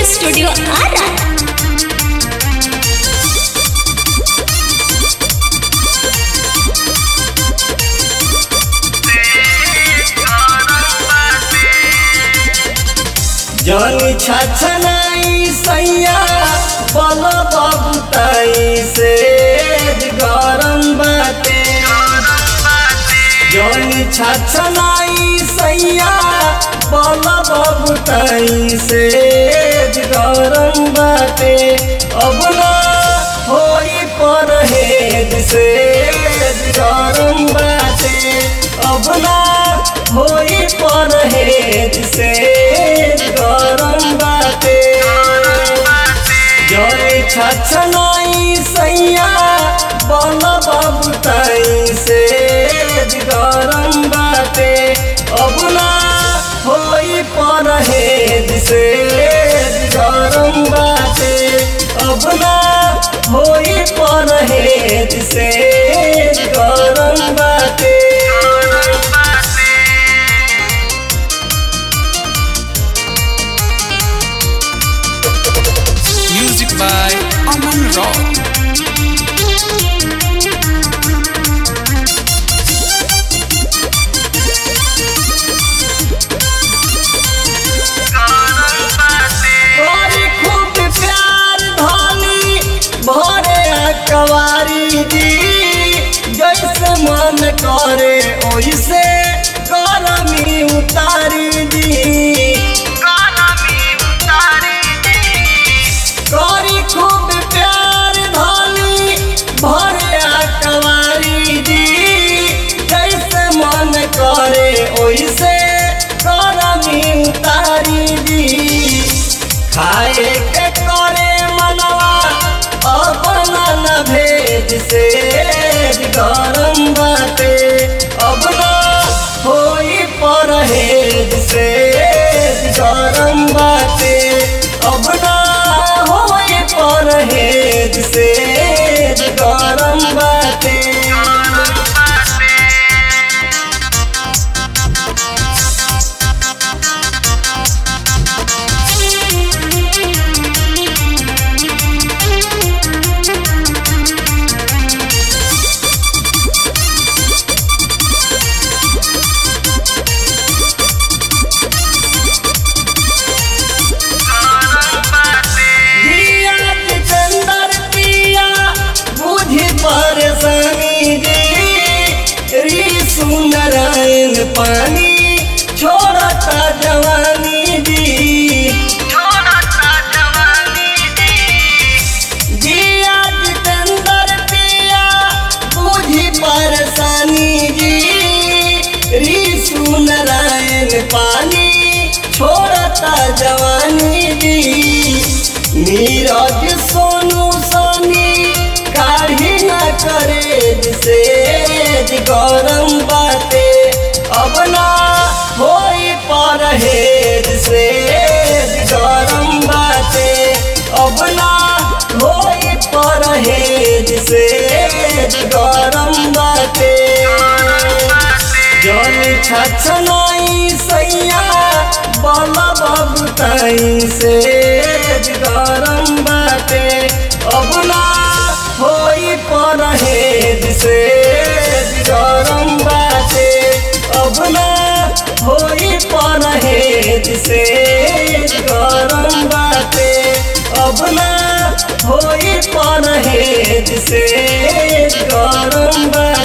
Studio Ara जनी छछनाई सैया बल बबुताई से गरम बाटे जनी छछनाई सैया बल बबुताई से गरम बाटे अब ना होई परहेज से गरम बाटे अब ना होई परहेज से गरम बाटे जय छछनाई सैया बल बबुताई से गरम बाटे अब ना होई परहेज से गरम बाटे अब ना होई परहेज से गरम बाटे Music by Aman Rock. तोरी खूब प्यार धनी भरे कवारी दी जैसे मन करे ओइसे करमी उतारी दी तोरी खूब प्यार धनी भरे कवारी दी जैसे मन करे ओइसे करमी उतारी दी खाए के करे मनवा अपना न भेज से गरम बाटे अब ना होई परहेज से गरम बाटे अब ना होई परहेज से गरम बाटे दिया चंदर पिया बुझी परेशानी जी री सुंदरायन पानी छोड़ता जवानी जी जिया जितेंद्र पिया बुझी परेशानी जी री सुंदरायन पानी छोड़ता जवानी जी नीरज सोनू सोनी काढ़ी न करे से गरम बाटे अब ना होई परहेज से गरम बाटे अब ना होई परहेज से गरम बाटे जन छछनाई सैया बल बबुताई से गरम बाटे अब ना होई परहेज से गरम बाटे अब ना होई परहेज से गरम बाटे अब ना होई परहेज से गरम बाटे